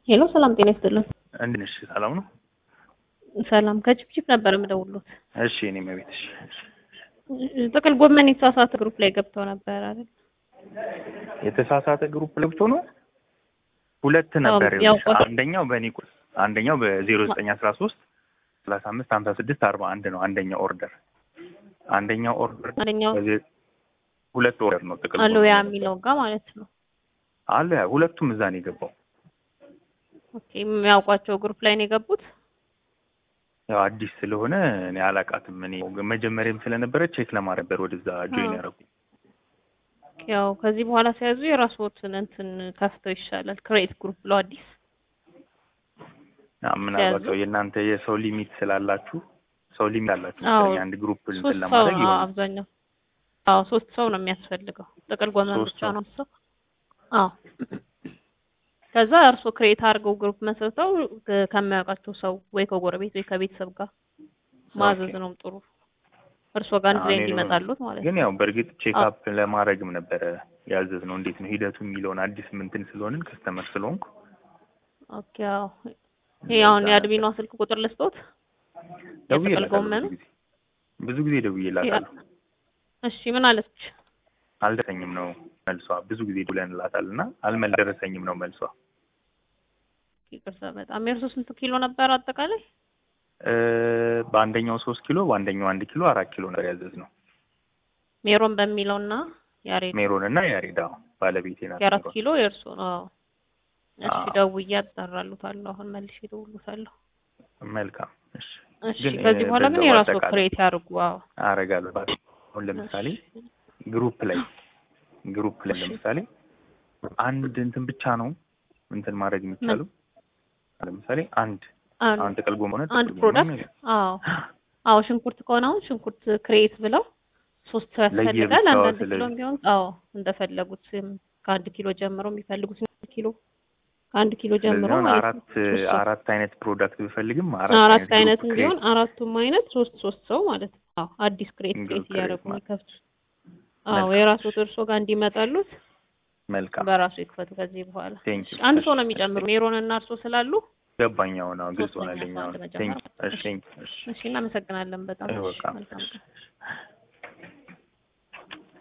ሄሎ ሰላም ጤና ይስጥልን። እንዴት ነሽ? ሰላም ነው? ሰላም ከጭብጭብ ነበር የምደውሉት። እሺ እኔ መቤት እሺ እሺ። ጥቅል ጎመን የተሳሳተ ግሩፕ ላይ ገብተው ነበር አይደል? የተሳሳተ ግሩፕ ለብቶ ነው ሁለት ነበር። ያው ይኸውልሽ፣ ቆጥ- አንደኛው በእኔ ቁ- አንደኛው በዜሮ ዘጠኝ አስራ ሶስት ሰላሳ አምስት ሀምሳ ስድስት አርባ አንድ ነው አንደኛው ኦርደር። አንደኛው ኦርደር አንደኛው በዜ- ሁለት ኦርደር ነው ጥቅል አሎያ ጎመን የሚለው ጋር ማለት ነው። አለ ሁለቱም እዛ ነው የገባው። ኦኬ የሚያውቋቸው ግሩፕ ላይ ነው የገቡት። ያው አዲስ ስለሆነ እኔ አላቃትም። እኔ መጀመሪያም ስለነበረ ቼክ ለማድረግ ነበር ወደዛ ጆይን አዎ። ያደረጉኝ። ያው ከዚህ በኋላ ሲያዙ የራስዎትን እንትን ከፍተው ይሻላል። ክሬት ግሩፕ ብለው አዲስ ያ ምናልባት ሲያዙ? ያው የእናንተ የሰው ሊሚት ስላላችሁ ሰው ሊሚት አላችሁ አዎ። መሰለኝ አንድ ግሩፕ እንትን ሶስት ሰው ለማድረግ አዎ፣ ይሆናል። አብዛኛው አዎ ሶስት ሰው ነው የሚያስፈልገው። ጥቅል ጎመን ሶስት ብቻ ሰው። ነው ሰው። አዎ ከዛ እርስዎ ክሬት አድርገው ግሩፕ መስርተው ከ- ከማያውቃቸው ሰው ወይ ከጎረቤት ወይ ከቤተሰብ ጋር ማዘዝ ኦኬ። ነው ጥሩ። እርስዎ ጋር አንድ ላይ አዎ፣ እኔ እንዲመጣሉት ማለት ነው። ግን ያው በእርግጥ ቼክ አዎ። አፕ ለማድረግም ነበረ ያዘዝ ነው። እንዴት ነው ሂደቱ የሚለውን አዲስ ምንትን ስለሆንን ከስተመር ስለሆንኩ ኦኬ አዎ። ይሄ አሁን የአድሚኗ ስልክ ቁጥር ልስጦት። የጥቅል ደውዬላታለሁ ጎመኑ ብዙ ጊዜ ብዙ ጊዜ ደውዬላታለሁ። እሺ ምን አለች? አልደረሰኝም ነው መልሷ። ብዙ ጊዜ ደውለንላታል እና አልደረሰኝም ነው መልሷ። ይቅርታ በጣም የእርሶ ስንት ኪሎ ነበር አጠቃላይ? እ በአንደኛው ሶስት ኪሎ በአንደኛው አንድ ኪሎ አራት ኪሎ ነበር ያዘዝ ነው። ሜሮን በሚለውና ያሬድ ሜሮን እና ያሬዳ ባለቤቴ ናት። የአራት ሜሮን። ኪሎ የእርሶ ነው። አዎ። እሺ አዎ። ደውዬ አጣራሉታለሁ። አሁን መልሼ እደውልልዎታለሁ። መልካም እሺ። እሺ ግን ከዚህ እ በኋላ ግን በዛው የራሱ አጠቃላይ ክሬት ያድርጉ። አዎ አረጋለሁ። አሁን ለምሳሌ ግሩፕ ላይ ግሩፕ ላይ እሺ። ለምሳሌ አንድ እንትን ብቻ ነው እንትን ማድረግ የሚቻለው። ለምሳሌ አንድ አንድ አሁን ጥቅል ጎመን ሆነ አንድ ጥቅል ፕሮዳክት ጎመን አዎ አዎ ሽንኩርት ከሆነ አሁን ሽንኩርት ክሬት ብለው ሶስት ሰው ያስፈልጋል። ለየብቻው አንዳንድ ኪሎ ስለዚህ ቢሆን አዎ እንደፈለጉት እም፣ ከአንድ ኪሎ ጀምሮ የሚፈልጉት ኪሎ ከአንድ ኪሎ ስለዚህ ጀምሮ አሁን ማለት ነው። አራት ሶስት ሰው አራት አይነት ፕሮዳክት ብፈልግም አራት አራት አይነት ግሩፕ ቢሆን ክሬት አራቱም አይነት ሶስት ሶስት ሰው ማለት ነው። አዎ አዲስ ክሬት ግሩፕ ክሬት ክሬት እያደረጉ ማለት የሚከፍቱት። አዎ መልካም የራስዎት እርሶ ጋር እንዲመጣሉት መልካም በራሱ ይክፈቱ ከዚህ በኋላ። ቴንክ ዩ አንድ እሺ ሰው ነው እሺ የሚጨምሩ ሜሮን እና እርሶ ስላሉ ገባኝ። አሁን አሁን ግልጽ ሶስተኛ ሆነልኝ። ሰው አሁን አንድ ቴንክ መጨመር። ዩ እሺ እሺ ቴንክ ዩ እሺ እሺ እናመሰግናለን በጣም። እሺ በቃ መልካም እሺ ቀን። እሺ